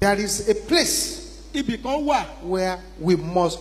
There is a place ibì kan wà where we must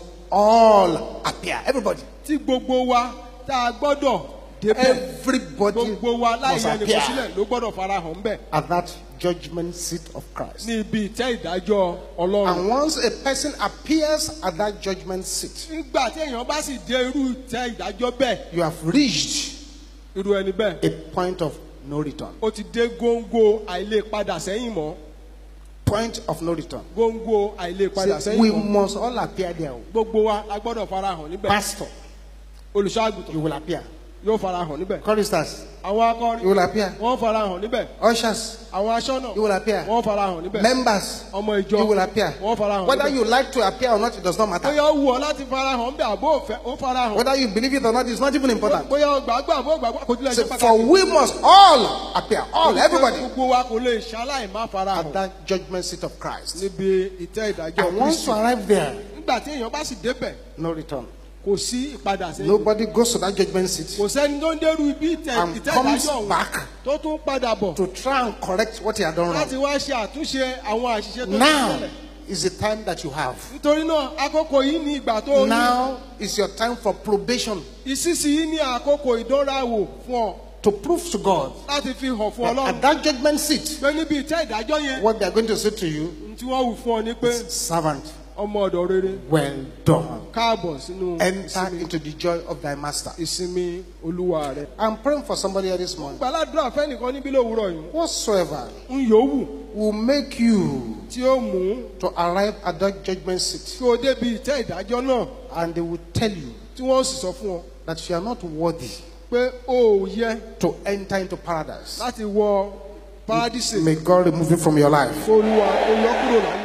all appear. Everybody. tí gbogbo wa tá a gbọ́dọ̀ débẹ̀ Everybody gbogbo wa láì must yẹ nìkan appear sílẹ̀ ló gbọ́dọ̀ farahàn ńbẹ̀ at that judgment seat of Christ. ní ibi ìtẹ́ ìdájọ́ ọlọ́run. And once a person appears at that judgment seat, nígbà tí èèyàn bá sì dé irú ìtẹ́ ìdájọ́ bẹ́ẹ̀ you have reached irú ẹni bẹ́ẹ̀ a point of no return. ó ti dé góńgó àìlè padà sẹ́yìn mọ́ Point of no return. góńgó àìlè padà Say, sẹ́yìn we mọ́ must all appear there. gbogbo wa la gbọ́dọ̀ farahàn níbẹ̀ Pastor, olùṣọ́àgùtàn you will appear. yóò farahàn níbẹ̀ Choristers, àwọn you akọrin will appear. wọ́n farahàn níbẹ̀ Ushers, àwọn aṣọ́nà you will appear. wọ́n farahàn níbẹ̀ Members, ọmọ ìjọ you will appear. wọ́n farahàn Whether níbẹ̀ you like to appear or not, it does not matter. bóyá ó wù ọ́ láti farahàn níbẹ̀ àbó òfẹ́ ó farahàn Whether you believe it or not, it's not even important. bóyá ó gbàgbọ́ àbó gbàgbọ́ kò tilẹ̀ So, ṣe for pàtàkì we must all appear, all, everybody, gbogbo wa kò lè ṣaláì má at farahàn that judgment seat of Christ. níbi ìtẹ́ ìdájọ́ And once Kristi you arrive there, nígbà tí èèyàn bá sì débẹ̀ no return. kò sí ìpadà sẹ́yìn Nobody goes to that judgment seat kò sẹ́ni tó ń dẹ́rù ibi ìtẹ́ and ìtẹ́ comes ìdájọ́ ọ̀hún back tó tún padà bọ̀ to try and correct what he had done láti wrong. wá ṣe àtúnṣe àwọn àṣìṣe tó ti Now ṣẹlẹ̀ is the time that you have. nítorí náà àkókò yìí ní ìgbà tó ní Now is your time for probation ìsinsìnyí ní àkókò ìdánrawò fún ọ to prove to God láti fi hàn fún that ọlọ́run at that judgment seat, pé níbi ìtẹ́ ìdájọ́ yẹn what they are going to say to you, ohun tí wọ́n wù fún ọ ni pé servant, ọmọ ọ̀dọ̀ rere well done. káàbọ̀ sínú Enter ìsinmi into the joy of thy master. ìsinmi olúwa rẹ. I'm praying for somebody here this morning. gbàládùra fẹ́nìkan níbí lówùúrọ̀ yìí Whatsoever ń yòówù will make you tí ó mú to arrive at that judgment seat, kí o débi ìtẹ́ ìdájọ́ náà and they will tell you tí wọ́n sì sọ fún ọ that you are not worthy pé o ò yẹ to enter into paradise. láti wọ paradíṣe May God remove it from your life. kó olúwa ó yọ kúrò láyé